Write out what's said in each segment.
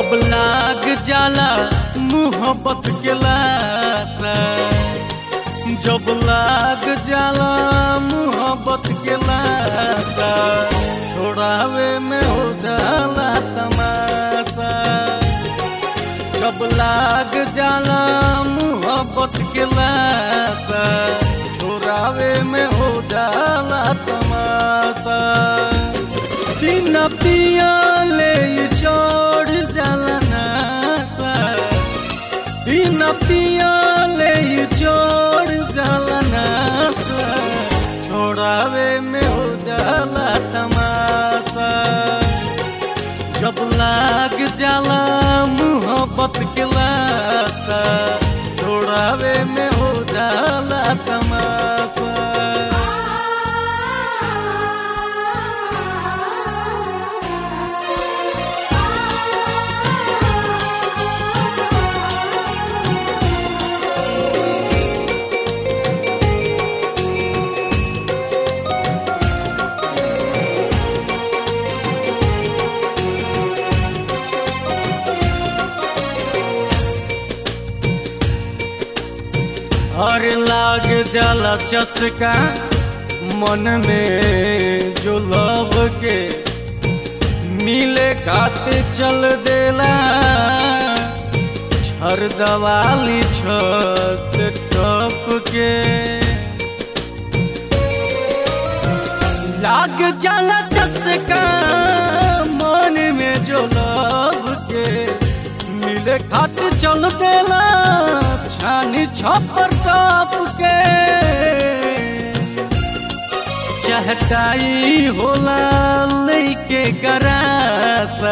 जब लाग जाला मोहब्बत के लाता जब लाग जाला मोहब्बत के लाता छोड़ावे में हो जाला तमाशा जब लाग जाला मोहब्बत के लाता छोड़ावे में हो जाला तमाशा दिन पिया ले चढ़ जाला नासा दिन पिया ले चढ़ जाला नासा छोड़ावे में हो जाला तमाशा जब लाग जाला मोहब्बत के लाता छोड़ावे में हो जाला तमाशा और लाग जाला चटका मन में जो लव के मिले खाते चल देला छर दवाली छत टप के लाग जाला चटका मन में जो लव के मिले खाते चल देला छानी छपर टप के चहटाई होला लैके गरासा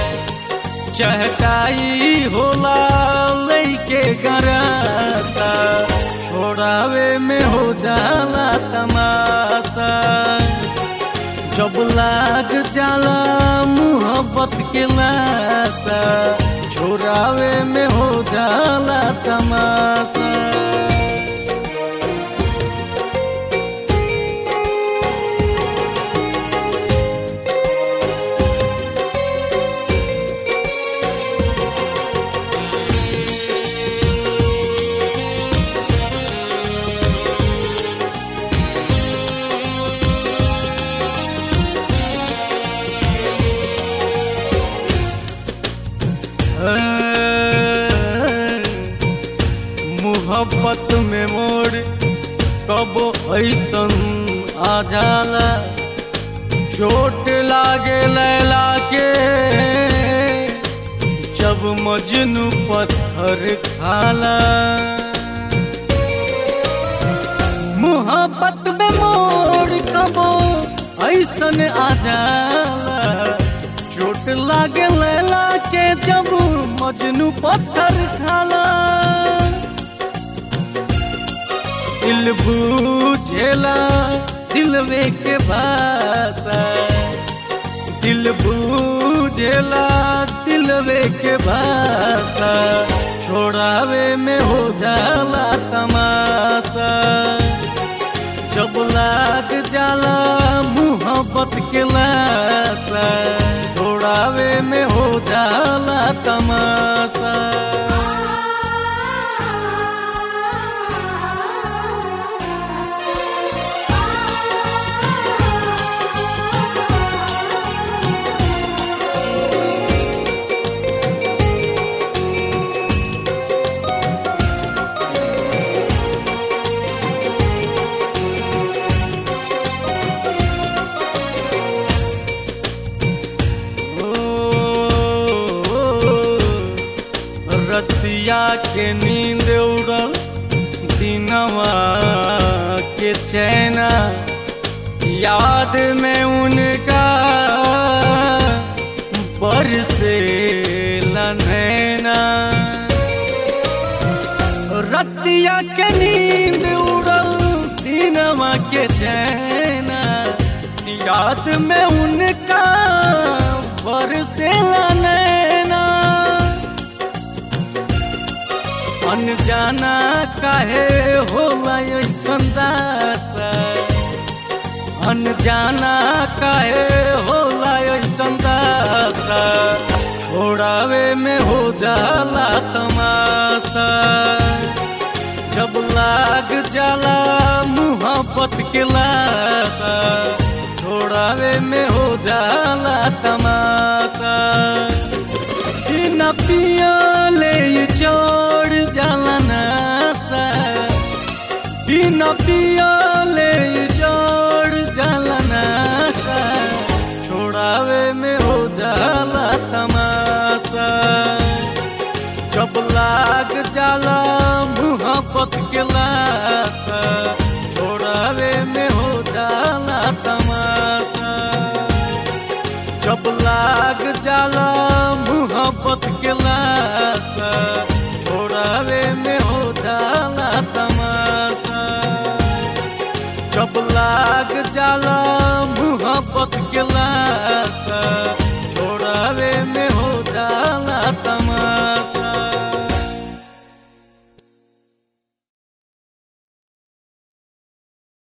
चहटाई होला लैके गरासा छोड़ावे में हो जाला तमाशा जब लाग जाला मोहब्बत के लाता छोड़ावे में हो जाला तमाशा मोहब्बत में मोड़ कब ऐसन आ जाला चोट लागे लैला के जब मजनू पत्थर खाला मोहब्बत में मोड़ कब ऐसन आ जाला चोट लागे लैला के जब मजनू पत्थर खाला दिल बूझेला दिलवे के भाषा दिल बूझेला दिलवे के भाषा छोड़ावे में हो जाला तमाशा जब लाग जाला मोहब्बत के लाशा छोड़ावे में हो जाला तमाशा रतिया के नींद उड़ल दिनवा के चैना याद में उनका बरसे नैना रतिया के नींद उड़ल दिनवा के चैना याद में उनका बरसे नैना अनजाना काहे होला ऐसन दासा अनजाना काहे होला ऐसन दासा छोड़ावे में हो जाला तमाशा जब लाग जाला मुहब्बत के लाशा छोड़ावे में हो जाला तमाशा कि न पियाले ये चढ़ जाला नासा कि न पियाले ये चढ़ जाला नासा छोड़ावे में हो जाला तमाशा जब लाग जाला मुहब्बत के लाशा छोड़ावे में हो जाला तमाशा जब लाग जाला मोहब्बत के लाशा